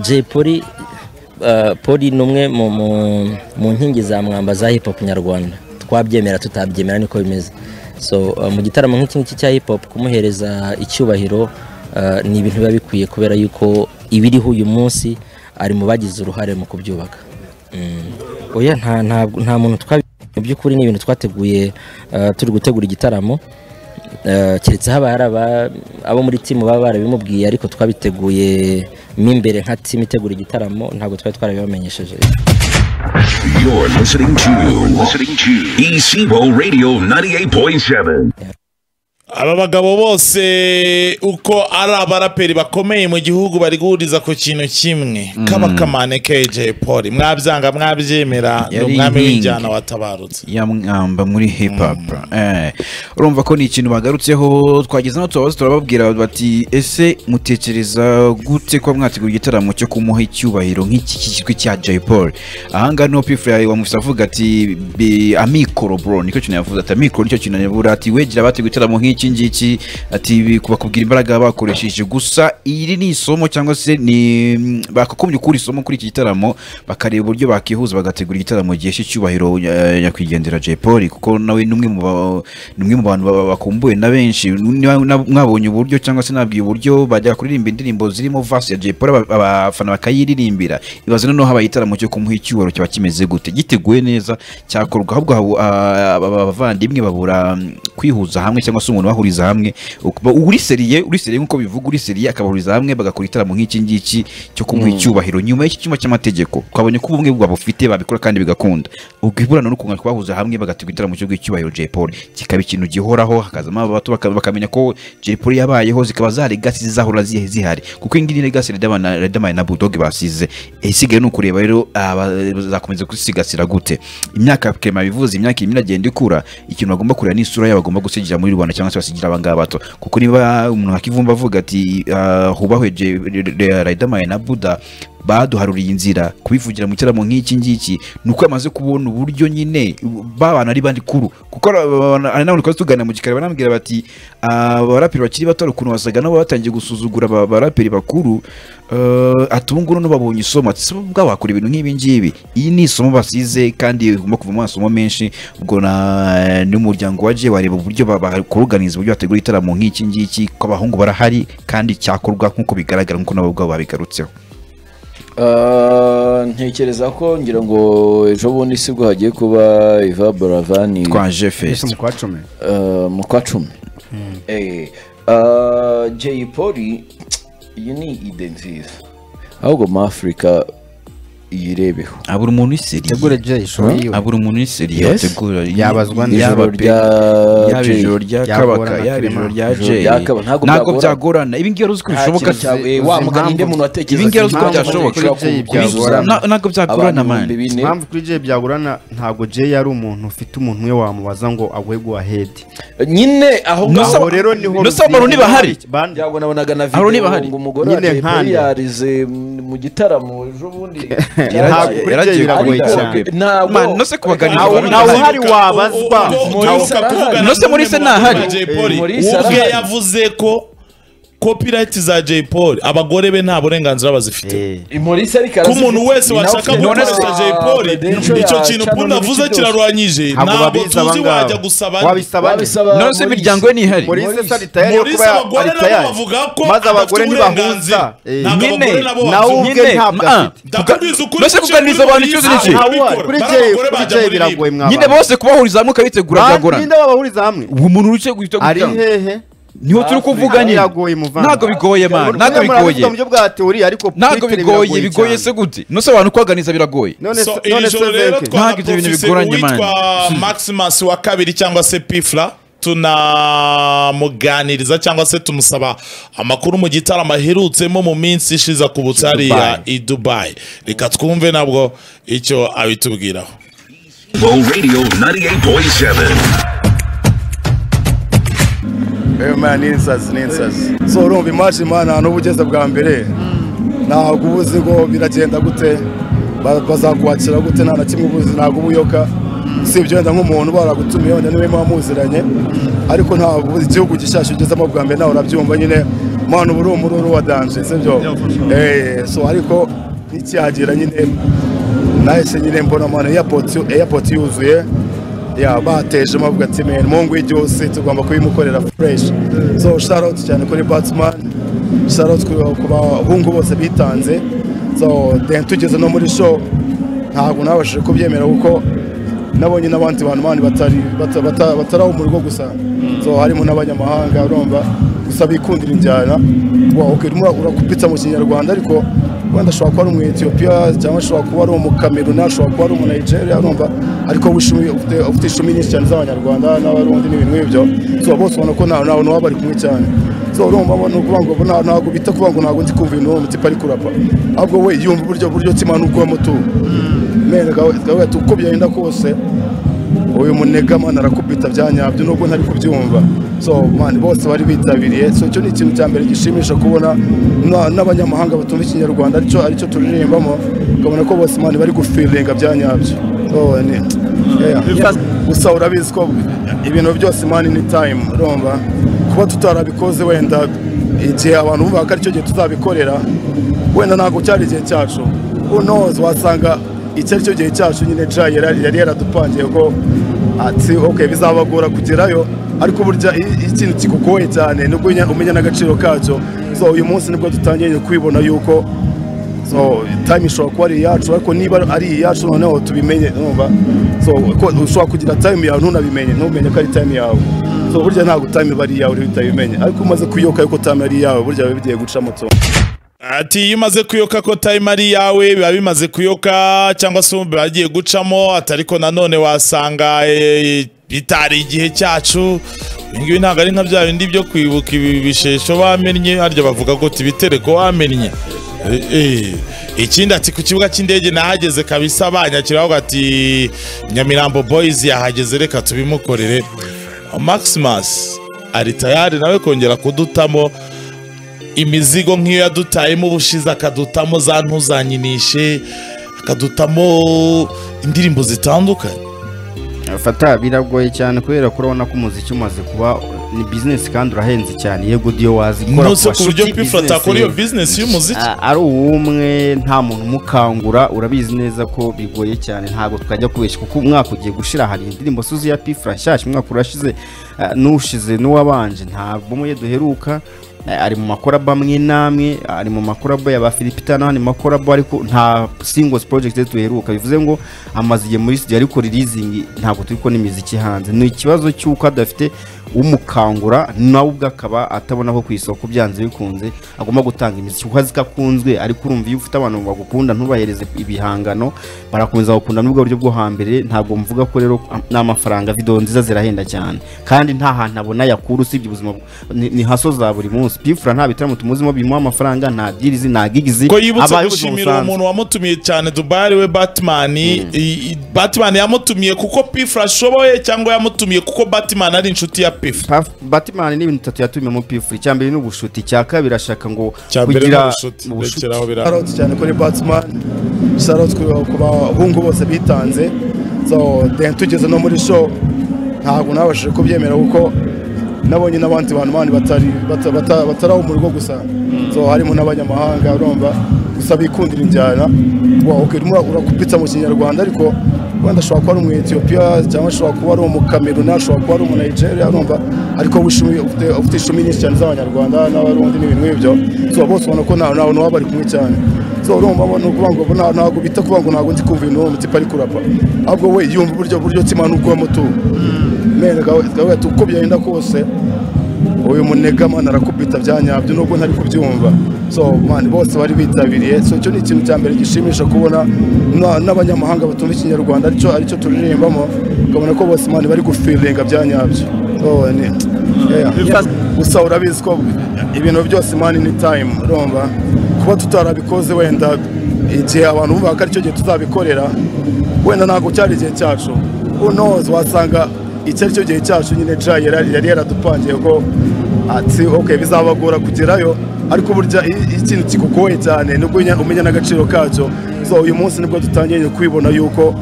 Jay Polly Polly ni umwe mu nkingi za mwamba za hip hop nyarwanda twabyemera tutabyemera niko bimeze so mu gitaramo nk'iki ngiki cya hip hop kumuhereza icyubahiro ni ibintu biba bikwiye kubera yuko ibiriho uyu munsi ari mu bagize uruhare mu kubyubaka oya nta muntu twabi mu by'ukuri ni ibintu twateguye turi gutegura igitaramo keretse haba hari abo muri timu baba barabimubwiye ariko twabiteguye mo imbere nka timu itegura igitaramo ntabwo twari twarabibamenyesheje You're listening to, listening to ECBO Radio 98.7. aba bagabo bose uko ari abaraperi bakomeye mu gihugu bari guhuriza ku kintu kimwe kabakamane KJ Polly mwabyanga mwabyemera ni Yari umwami inkingi. w'injyana watabarutse ya mwamba muri hip hop Eh, urumva ko ni ikintu bagarutseho twageze aho tubabaza turababwira bati ese mutekereza gute kuba mwategura igitaramo cyo kumuha icyubahiro nk'iki cyitwa cya Jay Paul ahangaha niho Pfla wamufite avuga ati "Bi- amikoro bro nicyo kintu yavuze ati amikoro nicyo kintu yabura ati wegera abateguye igitaramo nk'iki ngiki ati "Bi- kubakubwira imbaraga bakoresheje gusa iri ni isomo cyangwa se ni mm, bakakumye ukuri isomo kuri iki gitaramo bakareba uburyo bakihuza bagategura igitaramo gihesha icyubahiro eh, nyakwigendera Jay Polly kuko nawe ni umwe mu ba- ni umwe mu bantu ba- bakumbuwe na benshi Niba na- mwabonye uburyo cyangwa se nabwiye uburyo bajya kuririmba indirimbo zirimo verse ya Jay Polly aba- abafana bakayiririmbira ibaze noneho haba igitaramo cyo kumuha icyubahiro kiba kimeze gute giteguwe neza cyakorwa ahubwo habo- ah, aba- aba- abavandimwe babura mm, kwihuza hamwe cyangwa se umuntu bahuriza hamwe Ukuba- uri seriye uri seriye nk'uko bivuga uri seriye akabahuriza hamwe bagakora igitaramo nk'iki ngiki cyo kumuha icyubahiro nyuma y'iki cyuma cy'amategeko twabonye ko ubumwe bwabo bufite babikora kandi bigakunda ubwo iburana n'ukuntu twahuza hamwe bagategura igitaramo cyo guha icyubahiro Jay Polly kikaba ikintu gihoraho hakazamo abato baka- bakamenya ko Jay Polly yabayeho zikaba za legacy zizahora zi- zihari kuko iyi ngiyi ni legacy Riderman na- Riderman na Bulldog basize Eh, isigaye ni ukureba rero aba- bazakomeza kusigasira gute imyaka Clement bivuze imyaka irimo iragenda ikura ikintu bagomba kureba ni isura yabo bagomba gusigira muri Rwanda cyangwa se basigira aba ngaba bato kuko niba umuntu akivumba avuga ati ah, hubahweje Riderman na Buda baduharuriye inzira kubivugira mu gitaramo nk'iki ngiki ni uko yamaze kubona uburyo nyine babana ari bandi kuru kuko nanone twari tuganira mu gikari banambwira bati "Ah, abaraperi bakiri bato hari ukuntu wasaga nabo batangiye gusuzugura aba- abaraperi bakuru Eh, ati ubu ngubu babonye isomo ati "Ese ubwo wakora ibintu nk'ibi ngibi iyi ni isomo basize kandi rigomba kuvamo amasomo menshi ubwo na- n'umuryango wa Jay wareba uburyo ba- bakuruganiza uburyo bategura igitaramo nk'iki ngiki ko abahungu barahari kandi cyakorwa nk'uko bigaragara nk'uko nabo ubwabo babigarutseho Ah, ntekereza ko ngira ngo ejo bundi si bwo hagiye kuba Iva Baravani twaje fest mukwacome ah, mu kwa cumi Eh, ah, Jay Polly iyi ni ide nziza ahubwo mu Afurika yirebeho abura umuntu iseri tegure Jay show yiwe abura umuntu iseri Yes. yategura Yabazwa neza. yaba ijoro pe- rya yaba Jay. ijoro rya Ryagorana kabaka na yaba ijoro Clement. rya Ijoro jay rya Kabaka, ntabwo ntabwo byagorana. byagorana ibi ngibi uzi ko Nta bishoboka kintu cya- eh, uzi wa mugani impamvu- nde umuntu watekereza ibi ngibi uzi ko impamvu byashoboka muri Jay byagorana. Na- ntabwo byagorana mani impamvu kuri Jay byagorana ntabwo Jay ari umuntu ufite umuntu we wamubaza ngo aguhe guha hedi nyine aho Nusa- ngaho aho rero niho Nusa abantu ntibahari. Bande. byago nabonaga na Abo niba videwo hari. ngo umugore Nyine wa Jay Polly nkande. yarize mm, mu gitaramo ejo bundi Ntabwo kuri Jay Yaragiye biragoye kwiga. cyane ntabwo Mani, no se kubaganiriza Ntawe- abantu ntawe bahari. uhari wabazwa no Nose Maurice ntahari. ubwe Maurice arahari. yavuze ko copyright za Jay Polly abagore be nta burenganzira bazifite Eh, Maurice ariko ku arazi- muntu wese ni nawe washaka ufite gukoresha none se- Jay Polly Credential ya icyo kintu Canon Punda avuze n'iki byose. kirarwanyije ntabwo ntabwo babizi tuzi abangaba. wajya gusaba nde. wabisaba nde? Babisaba nonese Maurice. imiryango ye ntihari Maurice Maurice- sa ritayari yo Maurice kuba abagore ari tayari. nabo bavuga ko maze adafite abagore ntibahuza uburenganzira. Eh, Ntabwo Nyine, abagore nabo bafite. nawe nawe ubwe Nyine, ntabwo ma- afite ndakubwiza ukuri Mbese ko kuganiriza Jay abantu Polly ikibazo yize n'iki? ababikora. ntawe kuri Bari Jay abagore kuri bajya Jay muri libi. biragoye mwa nyine bantu. bose kubahuriza hamwe ukabitegura Bande, byagorana ninde babahuriza hamwe uwo muntu wicaye guhita ari gutanga hehe niho turi kuvuga nyine Biragoye, muvanga. ntabwo bigoye mani ntabwo Murabifata bigoye mu buryo bwa teori ariko ntabwo kuri bigoye biragoye bigoye cyane. se gute nose abantu kubaganiza biragoye none so se- none iri se joro rero Zenke? Ntabwo ibyo bintu twahafise bigoranye, uwitwa maximus wa kabiri cyangwa se pifla tunamuganiriza cyangwa se tumusaba amakuru mu gitaramo aherutsemo mu minsi ishize ku butari ya i dubayi reka twumve nabwo icyo abitubwiraho ECBO Radio 98.7. Emana ni insazi ni insazi so urumva imaji imana n'ubu ugeze bwa mbere ntabwo uba uzi ngo biragenda gute ba- bazakwakira gute nta na kimwe uba uzi ntabwo uba uyoka si ibyo wenda nk'umuntu baragutumiye wenda niwe muba muziranye ariko ntabwo uba uzi igihugu gishyashya ugezemo bwa mbere nawe urabyumva nyine mwana uba uri umururu wa danje sibyo Eh, so ariko nticyagera nyine nahise nyine mbona mwana airport airport yuzuye ya bateje bavuga ati men mungu y'ibyose tugomba kubimukorera fresh so shout out cyane kuri Batman shout out ku- ku bahungu bose bitanze so then tugeze no muri show ntabwo nabashije kubyemera kuko nabonye n'abandi bantu bandi batari bata- bata- bataraho mu rugo gusa so harimo n'abanyamahanga urumva gusa bikundira injyana Wow, okay, urimo urakupitsa mu kinyarwanda ariko wenda ashobora kuba ari umu Ethiopia cyangwa ashobora kuba ari umu Cameroon ashobora kuba ari umu Nigeria urumva ariko wishimiye ufite ufite ishumi nyinshi cyane z'abanyarwanda n'abarundi n'ibintu nk'ibyo so bose ubona ko nta nta n'uwo bari kumwe cyane so urumva ngo ni ukuvuga ngo nta- ntabwo bita kuvuga ngo ntabwo ndi kumva ibintu uwo mutipe ari kurapa ahubwo we yumva uburyo buryo kimana uko mutuye mene gahunda uko byagenda kose uyu munegamana arakubita bya nyabyo nubwo ntari kubyumva so man bose bari bitabiriye so icyo ni ikintu cya mbere gishimisha kubona na- n'abanyamahanga batumva ikinyarwanda aricyo aricyo turirimbamo ukabona ko bose man bari gufiringa bya nyabyo so ni yeah. gusa urabizi ko ibintu byose man ni time urumva kuba tutarabikoze wenda igihe abantu bumva ko aricyo gihe tuzabikorera wenda ntabwo cyari igihe cyacu unozi wasanga iki ari cyo gihe cyacu nyine ja yari yari yaradupangiye ko ati ok bizabagora kugerayo ariko burya iyo iyo ikintu kikugoye cyane nibwo unya- umenya n'agaciro kacyo so uyu munsi nibwo dutangiye kwibona yuko so time ishobora kuba ari iyacu ariko niba ari iyacu noneho tubimenye numva so ko ushobora kugira time yawe ntunabimenye ntumenye ko ari time yawe so burya ntabwo time iba ari iyawe uri bitabimenye ariko umaze kuyoka yuko time ari iyawe burya biba bigiye guca moto ati iyo umaze kuyoka ko time ari iyawe biba bimaze kuyoka cyangwa se biba bigiye gucamo ati ariko nanone wasanga eh, bitari igihe cyacu ibi ngibi ntabwo ari nka bya bindi byo kwibuka ibi bishesho bamennye harya bavuga ngo tibitereko wamennye Eh, eh. ikindi ati ku kibuga cy'indege nahageze kabisa banyakira aho ati nyamirambo boys yahageze reka tubimukorere maximus ari tayari nawe kongera kudutamo imizigo nk'iyo yadutayemo ubushize akadutamo za ntuzanyinishe akadutamo indirimbo zitandukanye fata biragoye cyane kubera ko urabona ko umuziki umaze kuba ni bizinesi kandi urahenze cyane yego udiyo wazikora nose ku buryo pifura atakora iyo bizinesi y'umuziki ari uw'umwe nta muntu umukangura urabizi neza ko bigoye cyane ntabwo twajya kubeshya kuko umwaka ugiye gushira hari indirimbo suzi ya pifura nshyashya umwaka urashize ah, n'ushize n'uwabanje nta bomu ye duheruka Ah, ari mu makorabo amwe n'amwe ari mu makorabo ya ba filipita n'andi makorabo ariko nta singles project duheruka bivuze ngo amaze igihe muri studio ariko releasing ntabwo turi ko n'imiziki hanze ni ikibazo cy'uko adafite umukangura nawe ubwe akaba atabona ko ku isoko byanze bikunze agomba gutanga imiziki kuko azi ko akunzwe ariko urumva iyo ufite abantu bagukunda ntubahereze ibihangano barakomeza bagukunda n'ubwo buryo bwo hambere ntabwo mvuga ko rero am- n'amafaranga video nziza zirahenda cyane kandi nta hantu abona yakura usibye ubuzima bu- ni, ni haso za buri munsi pifura nta bitaramo tumuzimo bimuha amafaranga nta dirizi nta gigizi ko yibutse abayeho ubuzima gushimira uwo busanzwe. muntu wamutumiye cyane dubari we batman i- i- batman yamutumiye kuko pifura ashoboye cyangwa yamutumiye kuko batman ari inshuti ya pifura Paf- Batman ni ibintu bitatu yatumiyemo pifura icya mbere ni ubushuti icya kabiri ashaka ngo cya mbere ni ubushuti rekeraho birahari shout out cyane kuri Batman shout out ku- ku bahungu bose bitanze so then tugeze no muri show ntabwo nabashije kubyemera kuko nabonye n'abandi bantu bandi batari bata- bata- bataraho mu rugo gusa so harimo n'abanyamahanga urumva gusa bikundira injyana Wow, okay, urimo urakupitsa mu kinyarwanda ariko wenda ashobora kuba ari umu Ethiopia cyangwa ashobora kuba ari umu Cameroon ashobora kuba ari umu Nigeria urumva ariko wishimiye ufite ufite ishumi nyinshi cyane z'abanyarwanda n'abarundi n'ibintu nk'ibyo so bose ubona ko nta nta n'uwo bari kumwe cyane so urumva ngo ni ukuvuga ngo nta- ntabwo bita kuvuga ngo ntabwo ndi kumva ibintu uwo mutipe ari kurapa ahubwo we yumva uburyo buryo kimana uko mutuye mene gahunda uko byagenda kose uyu munegamana arakubita bya nyabyo nubwo ntari kubyumva so man bose bari bitabiriye so icyo ni ikintu cya mbere gishimisha kubona na- n'abanyamahanga batumva ikinyarwanda aricyo aricyo turirimbamo ukabona ko bose man bari gufiringa bya nyabyo so ni yeah. gusa urabizi ko ibintu byose man ni time urumva kuba tutarabikoze wenda igihe abantu bumva ko aricyo gihe tuzabikorera wenda ntabwo cyari igihe cyacu unozi wasanga iki ari cyo gihe cyacu nyine ja yari yari yaradupangiye ko ati ok bizabagora kugerayo ariko burya iyo iyo ikintu kikugoye cyane nibwo unya- umenya n'agaciro kacyo so uyu munsi nibwo dutangiye kwibona yuko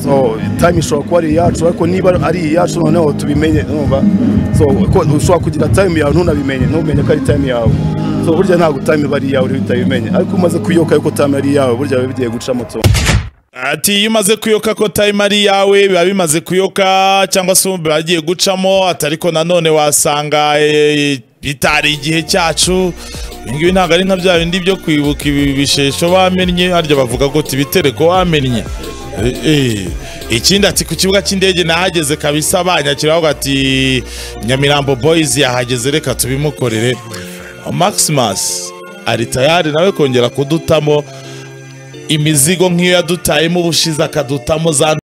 so time ishobora kuba ari iyacu ariko niba ari iyacu noneho tubimenye numva so ko ushobora kugira time yawe ntunabimenye ntumenye ko ari time yawe so burya ntabwo time iba ari iyawe uri utabimenye ariko umaze kuyoka yuko time ari iyawe burya biba bigiye guca moto ati iyo umaze kuyoka ko time ari iyawe biba bimaze kuyoka cyangwa se ubu bagiye gucamo ati ariko nanone wasanga eh, bitari igihe cyacu ibi ngibi ntabwo ari nka bya bindi byo kwibuka ibi bishesho bamennye harya bavuga ngo tibitereko wamennye Eh, eh. ikindi ati ku kibuga cy'indege nahageze kabisa banyakira aho ati nyamirambo boys yahageze reka tubimukorere maximus ari tayari nawe kongera kudutamo imizigo nk'iyo yadutayemo ubushize akadutamo za